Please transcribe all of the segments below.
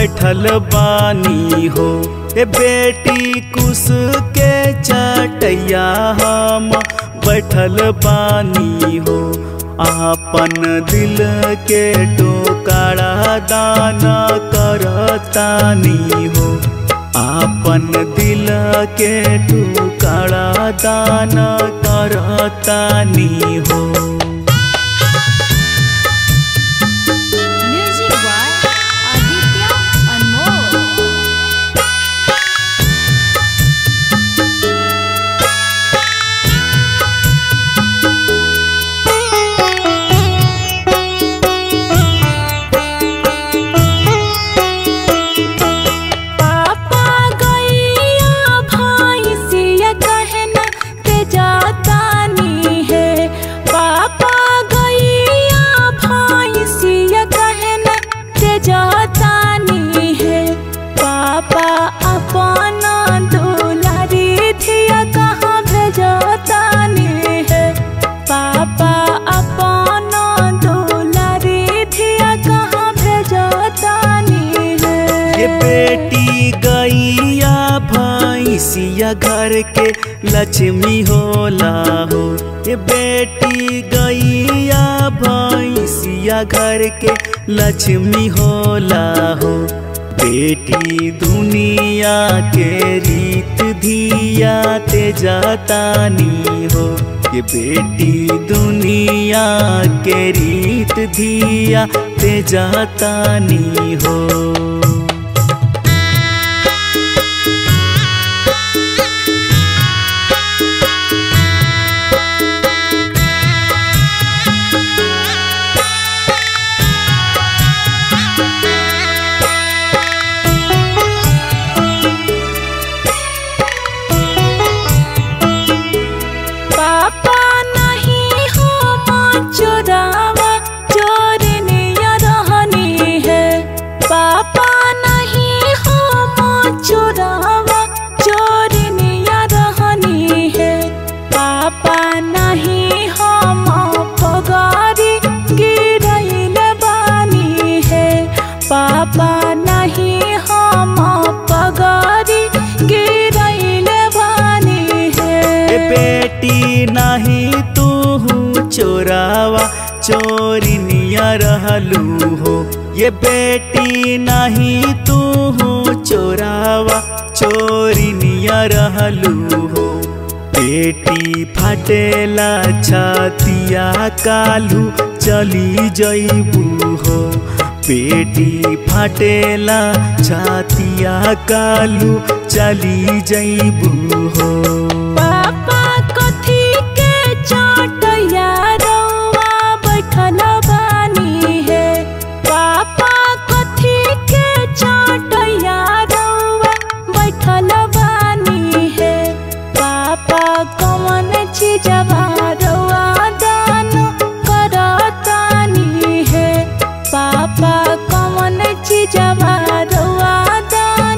बैठल बानी हो ए बेटी कुस के चटैया हम बैठल बानी हो आपन दिल के टोकरा दाना करतानी हो आपन दिल के टुकड़ा दाना करतानी हो Music by Aditya Anmol. पापा गैया भैंसिया कहना ते जातानी है पापा गैया भैंसिया कहना ते जातानी है पापा अपना दुलारी थिया कहाँ भेजतानी है पापा अपना दुलारी थिया कहाँ भेजतानी है ये बेटी गैया भैंसिया घर के लक्ष्मी होला हो ये बेटी गैया भैंसिया घर के लक्ष्मी होला हो बेटी दुनिया के रीत धिया ते जातानी हो ये बेटी दुनिया के रीत धिया ते जातानी हो पापा नहीं हो माँ चोरावा चोरनिया रहनी है पापा नहीं हो माँ चोरावा चोरनिया रहनी है पापा नहीं हो माँ पगारी गिरैल बानी है पापा नहीं हो माँ पगारी गिरैल बानी है ए बेटी नहीं तू चोरावा चोरिनिया रहलू हो ये बेटी नहीं तू चोरावा चोरिनिया रहलू हो बेटी फाटेला छातिया कालू चली जईबू हो बेटी फाटेला छातिया कालू चली जईबू हो पापा कथी के चटैया रौआ बैठल बानी है पापा कथी के चटैया रौआ बैठल बानी है पापा कौन चीजवा रौआ दान करतानी है पापा कौन चीजवा रौआ दान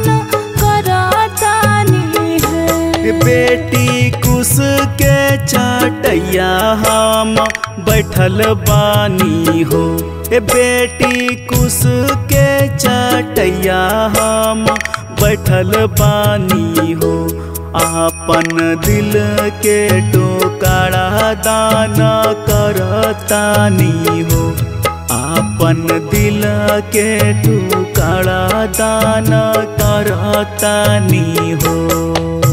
करतानी है बेटी कुस के चटैया हम बैठल बानी हो ए बेटी कुस के चटैया हम बैठल बानी हो आपन दिल के टोकरा दाना करतानी हो आपन दिल के टुकड़ा दाना करतानी हो